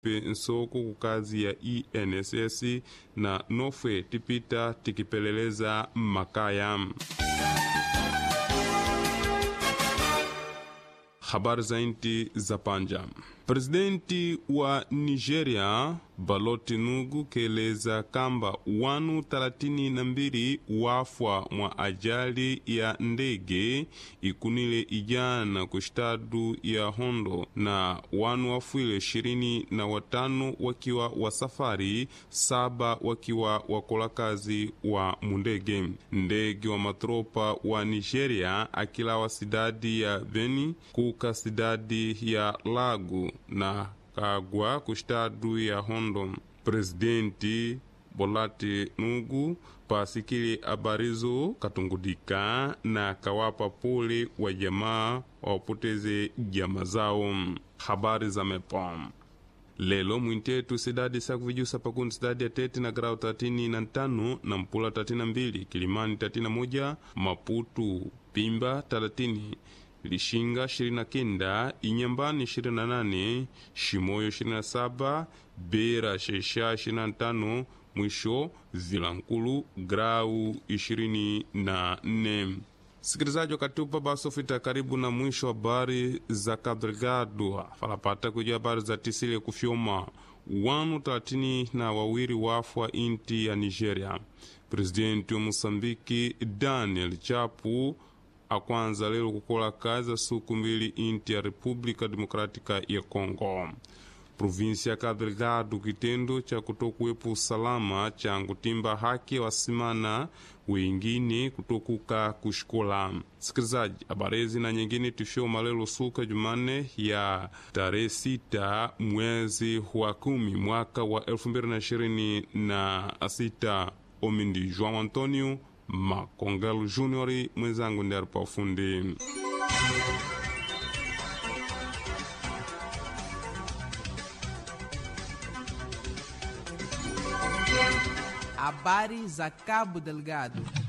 nsoko ku kazi ya enss na nofwe tipita tikipeleleza mmakaya habari za inti za panja presidenti wa nigeria baloti nugu keleza kamba wanu talatini na mbili wafwa mwa ajali ya ndege ikunile ijana ku stadu ya hondo na wanu wafwile ishirini na watano wakiwa wa safari saba wakiwa wakola kazi wa mundege ndege wa matropa wa nigeria akilawa sidadi ya beni kuka sidadi ya lagu na kagwa ku stadu ya hondo presidenti bolati nugu pasikili abarizo katungudika na kawapa pole wa jamaa wapoteze jama zao habari za mepom lelo mwintetu sidadi sakuvijusa pakundi sidadi ya teti na grau tatini na ntano na mpula tatini na mbili kilimani tatini na moja maputu pimba talatini lishinga 29 inyambani 28 shimoyo 27 bera shesha 25 mwisho vilankulu grau 24 sikilizaji wakatupa basofita karibu na mwisho habari za kadrigado falapata kuja habari za tisile kufyoma wanu talatini na wawiri wafwa inti ya nigeria presidenti wa mosambiki daniel chapu akwanza lero kukola kazi za suku mbili inti ya república democrática ya congo provinsia ya cabo delgado kitendo cha kutokuwepo usalama cha kutimba haki wasimana wengine kutokuka kushikola sikilizaji habarezi na nyingine tifyoma lelo suka jumanne ya tarehe sita mwezi wa kumi mwaka wa elfu mbili na ishirini na sita omindi joão antonio Macongelo Júnior mwenzangu ndi alipa ufundi. Habari za Cabo Delgado.